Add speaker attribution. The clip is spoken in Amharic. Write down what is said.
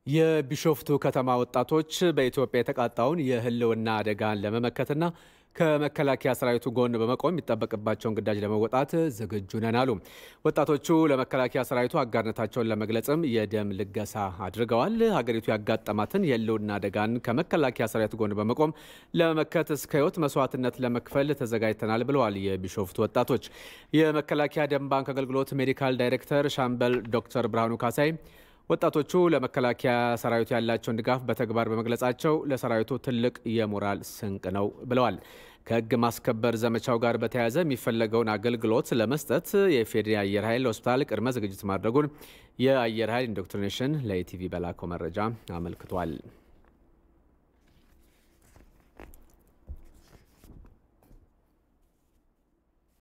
Speaker 1: የቢሾፍቱ ከተማ ወጣቶች በኢትዮጵያ የተቃጣውን የሕልውና አደጋን ለመመከትና ከመከላከያ ሰራዊቱ ጎን በመቆም የሚጠበቅባቸውን ግዳጅ ለመወጣት ዝግጁ ነን አሉ። ወጣቶቹ ለመከላከያ ሰራዊቱ አጋርነታቸውን ለመግለጽም የደም ልገሳ አድርገዋል። ሀገሪቱ ያጋጠማትን የሕልውና አደጋን ከመከላከያ ሰራዊቱ ጎን በመቆም ለመመከት እስከ ሕይወት መስዋዕትነት ለመክፈል ተዘጋጅተናል ብለዋል። የቢሾፍቱ ወጣቶች የመከላከያ ደም ባንክ አገልግሎት ሜዲካል ዳይሬክተር ሻምበል ዶክተር ብርሃኑ ካሳይ ወጣቶቹ ለመከላከያ ሰራዊቱ ያላቸውን ድጋፍ በተግባር በመግለጻቸው ለሰራዊቱ ትልቅ የሞራል ስንቅ ነው ብለዋል። ከህግ ማስከበር ዘመቻው ጋር በተያያዘ የሚፈለገውን አገልግሎት ለመስጠት የኢፌዴሪ አየር ኃይል ሆስፒታል ቅድመ ዝግጅት ማድረጉን የአየር ኃይል ኢንዶክትሪኔሽን ለኢቲቪ በላከው መረጃ አመልክቷል።